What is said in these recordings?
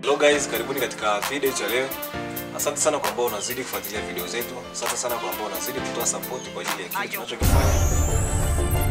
Hello guys, karibuni katika video cha leo. Asante sana kwa ambao unazidi kufuatilia video zetu. Asante sana kwa ambao unazidi kutoa support kwa ajili ya kile tunachokifanya.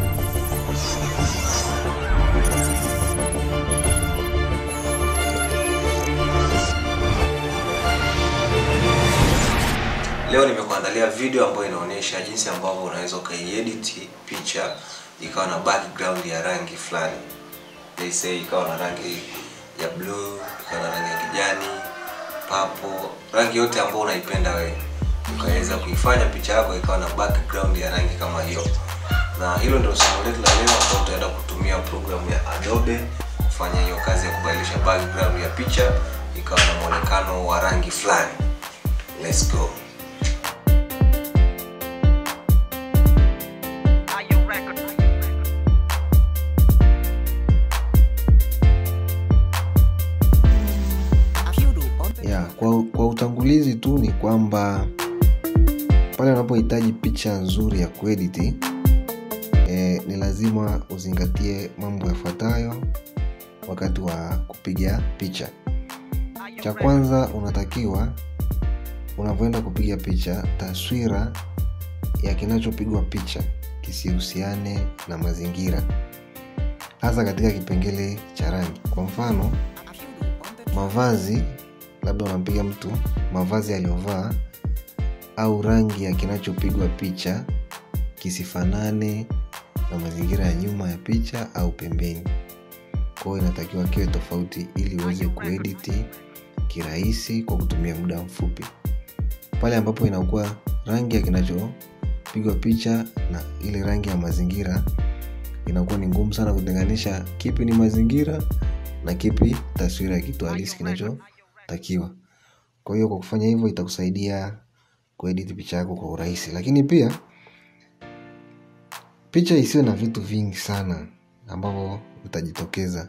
Leo nimekuandalia video ambayo inaonyesha jinsi ambavyo unaweza ukaiedit picha ikawa na background ya rangi fulani. Let's say ikawa na rangi ya blue, ikawa na rangi ya kijani, purple, rangi yote ambayo unaipenda wewe. Ukaweza kuifanya picha yako ikawa na background ya rangi kama hiyo. Na hilo ndio somo letu la leo ambao utaenda kutumia programu ya Adobe kufanya hiyo kazi ya kubadilisha background ya picha ikawa na muonekano wa rangi fulani. Let's go. ya kwa, kwa utangulizi tu ni kwamba pale unapohitaji picha nzuri ya kuediti e, ni lazima uzingatie mambo yafuatayo wakati wa kupiga picha cha kwanza unatakiwa unavyoenda kupiga picha taswira ya kinachopigwa picha kisihusiane na mazingira hasa katika kipengele cha rangi kwa mfano mavazi labda unampiga mtu mavazi aliyovaa au rangi ya kinachopigwa picha kisifanane na mazingira ya nyuma ya picha au pembeni kwao inatakiwa kiwe tofauti ili uweze kuediti kirahisi kwa kutumia muda mfupi pale ambapo inakuwa rangi ya kinachopigwa picha na ile rangi ya mazingira inakuwa ni ngumu sana kutenganisha kipi ni mazingira na kipi taswira ya kitu halisi kinachotakiwa kwa hiyo kwa kufanya hivyo itakusaidia kuedit picha yako kwa urahisi lakini pia picha isiwe na vitu vingi sana ambavyo vitajitokeza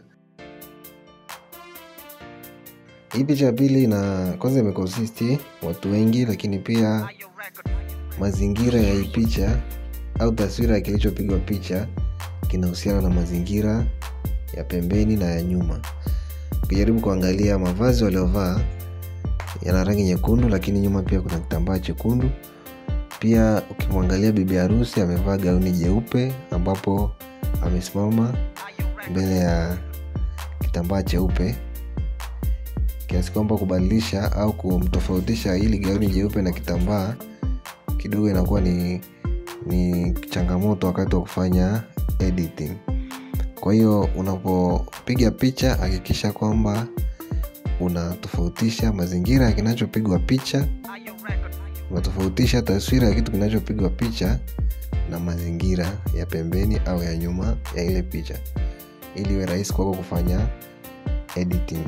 hii picha ya pili na kwanza imekonsisti watu wengi lakini pia mazingira ya hii picha au taswira ya kilichopigwa picha kinahusiana na mazingira ya pembeni na ya nyuma ukijaribu kuangalia mavazi waliovaa yana rangi nyekundu lakini nyuma pia kuna kitambaa chekundu pia ukimwangalia bibi harusi amevaa gauni jeupe ambapo amesimama mbele ya kitambaa cheupe kiasi kwamba kubadilisha au kumtofautisha ili gauni jeupe na kitambaa kidogo inakuwa ni ni changamoto wakati wa kufanya editing kwa hiyo unapopiga picha hakikisha kwamba unatofautisha mazingira ya kinachopigwa picha unatofautisha taswira ya kitu kinachopigwa picha na mazingira ya pembeni au ya nyuma ya ile picha ili iwe rahisi kwako kufanya editing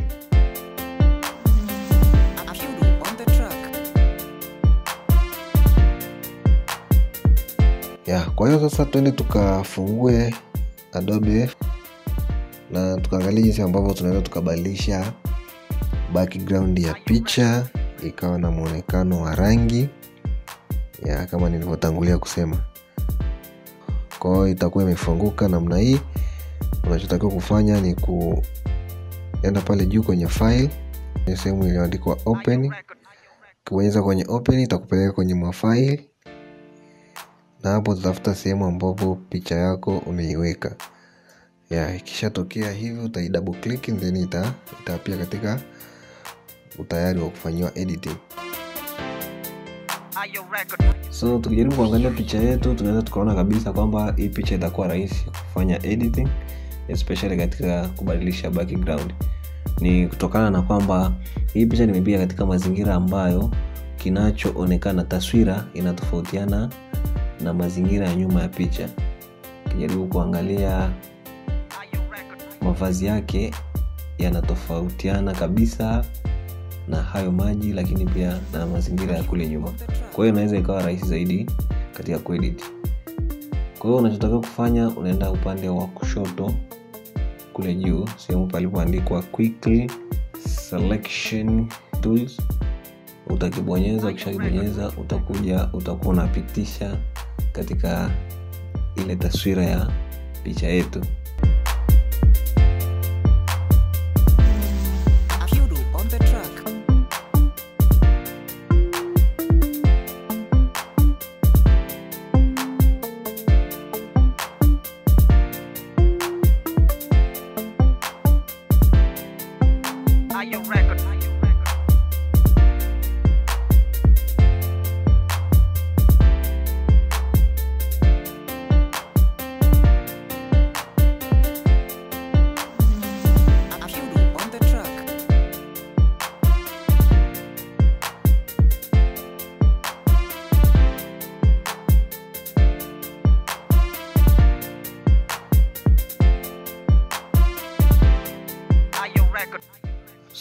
ya kwa hiyo sasa tuende tukafungue adobe na tukaangalia jinsi ambavyo tunaweza tukabadilisha background ya picha ikawa na mwonekano wa rangi ya kama nilivyotangulia kusema kwa hiyo itakuwa imefunguka namna hii unachotakiwa kufanya ni kuenda pale juu kwenye file kwenye sehemu iliyoandikwa open ukibonyeza kwenye open itakupeleka kwenye mafaili na hapo tutafuta sehemu ambapo picha yako umeiweka ya ikishatokea hivyo utai double click then ita itapia katika utayari wa kufanyiwa editing so tukijaribu kuangalia picha yetu tunaweza tukaona kabisa kwamba hii picha itakuwa rahisi kufanya editing especially katika kubadilisha background ni kutokana na kwamba hii picha nimepiga katika mazingira ambayo kinachoonekana taswira inatofautiana na mazingira ya nyuma ya picha ukijaribu kuangalia mavazi yake yanatofautiana kabisa na hayo maji lakini pia na mazingira ya kule nyuma kwa hiyo inaweza ikawa rahisi zaidi katika kuedit kwa hiyo unachotakiwa kufanya unaenda upande wa kushoto kule juu sehemu palipoandikwa quickly selection tools utakibonyeza ukishakibonyeza utakuja utakuwa unapitisha katika ile taswira ya picha yetu Kyuru on the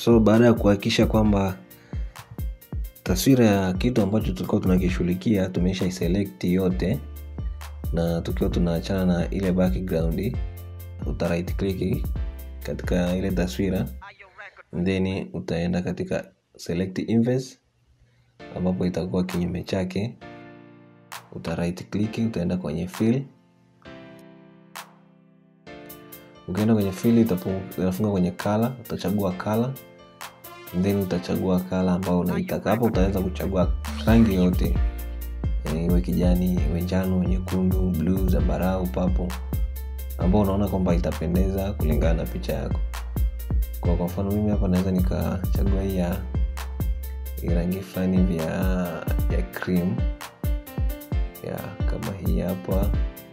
so baada ya kuhakikisha kwamba taswira ya kitu ambacho tulikuwa tunakishughulikia tumesha select yote na tukiwa tunaachana na ile background uta right click katika ile taswira then utaenda katika select inverse ambapo itakuwa kinyume chake uta right click utaenda kwenye fill ukienda kwenye fill itafunga kwenye color utachagua color then utachagua kala ambao unaitaka hapo utaweza kuchagua rangi yote iwe kijani iwe njano nyekundu bluu zambarau papo ambao unaona kwamba itapendeza kulingana na picha yako kwa kwa mfano mimi hapa naweza nikachagua hii ya rangi fulani hivi ya, ya cream ya kama hii hapa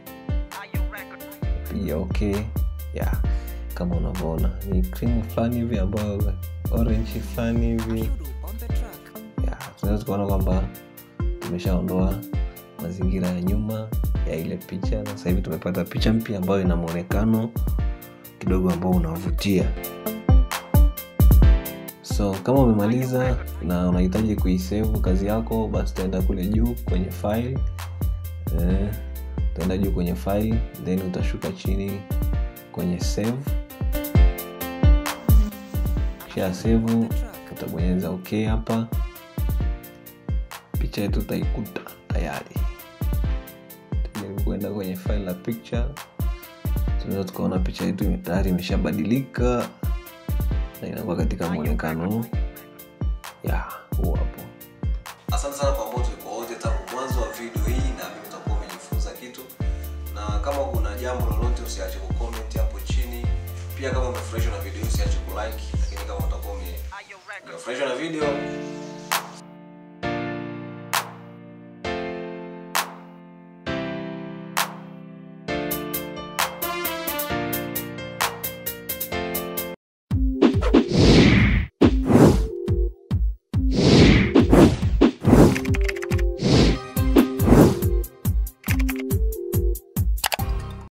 piga okay ya kama unavyoona ni cream fulani hivi ambayo orange fulani hivi tunaweza tukaona kwamba tumeshaondoa mazingira ya nyuma ya ile picha na sasa hivi tumepata picha mpya ambayo ina mwonekano kidogo ambao unavutia so kama umemaliza na unahitaji kuisevu kazi yako basi utaenda kule juu kwenye file eh, utaenda juu kwenye file then utashuka chini kwenye save kisha save utabonyeza ok hapa picha yetu utaikuta tayari tujaribu kuenda kwenye file la picture tunaweza tukaona picha yetu tayari imeshabadilika na inakuwa katika mwonekano ya huu hapo asante sana kwa ambao tulikuwa wote tangu mwanzo wa video hii na mimi utakuwa umejifunza kitu na kama kuna jambo lolote usiache kucomment hapo chini pia kama umefurahishwa na video hii usiache kulike lakini kama utakuwa umefurahishwa na video